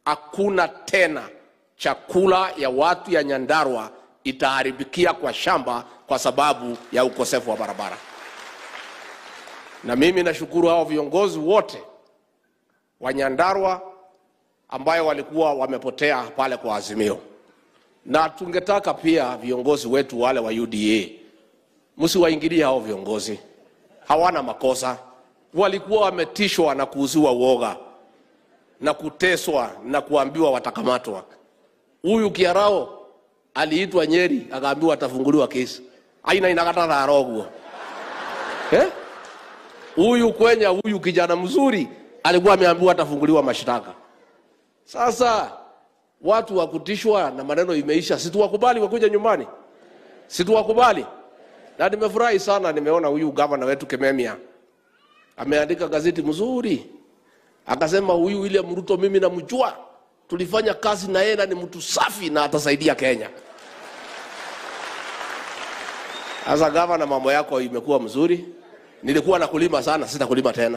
hakuna tena chakula ya watu ya Nyandarua itaharibikia kwa shamba kwa sababu ya ukosefu wa barabara. Na mimi nashukuru hao viongozi wote wa Nyandarua ambayo walikuwa wamepotea pale kwa Azimio, na tungetaka pia viongozi wetu wale wa UDA msiwaingilie hao viongozi, hawana makosa. Walikuwa wametishwa na kuuziwa uoga na kuteswa na kuambiwa watakamatwa. Huyu Kiarao aliitwa Nyeri akaambiwa atafunguliwa kesi aina inakataa guo eh? Huyu Kwenya, huyu kijana mzuri alikuwa ameambiwa atafunguliwa mashtaka. Sasa watu wa kutishwa na maneno imeisha, situwakubali wakuja nyumbani, situwakubali. Na nimefurahi sana, nimeona huyu gavana wetu Kememia ameandika gazeti mzuri, akasema huyu William Ruto mimi namjua, tulifanya kazi na yeye na ni mtu safi na atasaidia Kenya. Sasa gavana, mambo yako imekuwa mzuri. Nilikuwa nakulima sana, sitakulima tena.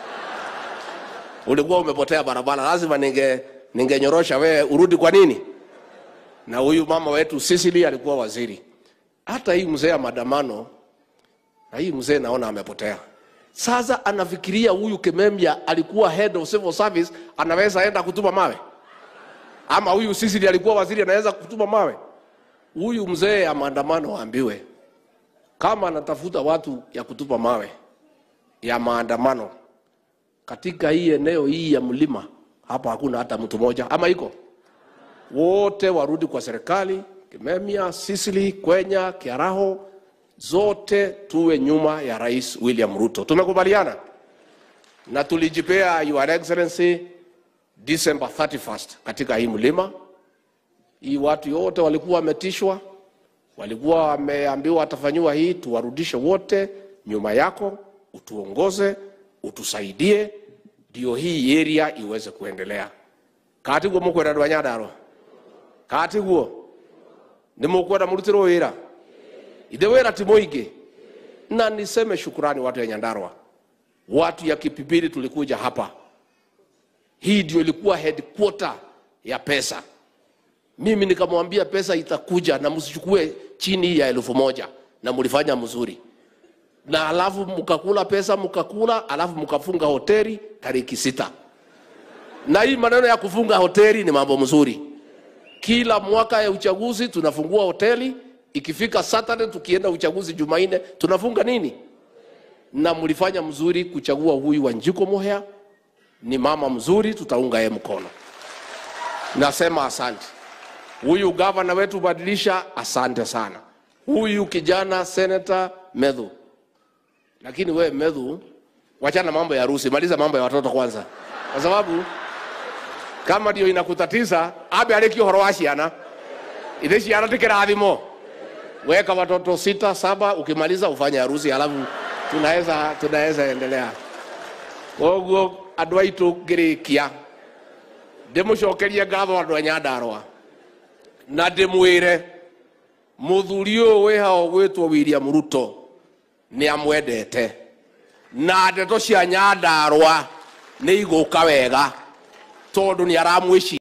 Ulikuwa umepotea barabara, lazima ninge ningenyorosha wewe urudi. Kwa nini? Na huyu mama wetu Sicily alikuwa waziri. Hata hii mzee ya maandamano, na hii mzee naona amepotea. Sasa anafikiria huyu Kememia alikuwa head of civil service, anaweza enda kutuma mawe, ama huyu Sicily alikuwa waziri, anaweza kutuma mawe. Huyu mzee ya maandamano aambiwe kama anatafuta watu ya kutupa mawe ya maandamano katika hii eneo hii ya mlima hapa, hakuna hata mtu mmoja, ama iko wote warudi kwa serikali. Kimemia, Sicily, Kwenya, Kiaraho, zote tuwe nyuma ya Rais William Ruto. Tumekubaliana na tulijipea Your Excellency December 31st katika hii mlima hii. Watu wote walikuwa wametishwa walikuwa wameambiwa watafanyiwa hii, tuwarudishe wote nyuma yako, utuongoze, utusaidie, ndio hii area iweze kuendelea. katiguo mukwenda andå a nyandarwa katiguo nä mukwenda må rutä rwo wä ra ithe wä ra ti må ingä na niseme shukurani watu ya nyandarwa watu ya kipipiri tulikuja hapa hii ndio ilikuwa headquarter ya pesa mimi nikamwambia pesa itakuja na msichukue chini ya elfu moja na mlifanya mzuri na alafu mkakula pesa mkakula alafu mkafunga hoteli tariki sita na hii maneno ya kufunga hoteli ni mambo mzuri kila mwaka ya uchaguzi tunafungua hoteli ikifika saturday tukienda uchaguzi jumanne tunafunga nini na mlifanya mzuri kuchagua huyu wanjiko muhea ni mama mzuri tutaunga yeye mkono nasema asante huyu gavana wetu badilisha, asante sana. Huyu kijana senata Medhu, lakini we Medhu, wachana mambo ya harusi, maliza mambo ya watoto kwanza, kwa sababu kama ndio inakutatiza abe arekio horo wa ciana ithe ciana ti kirathimo weka watoto sita saba, ukimaliza ufanye harusi, alafu tunaweza tunaweza endelea. Koguo andu aitu ngirikia ndimucokerie ngatho andu a Nyandarua na ndimwire muthuri uyu wi hao gwitwo William Ruto ni amwendete na ndeto cia Nyandarua ni iguka wega tondu ni aramwici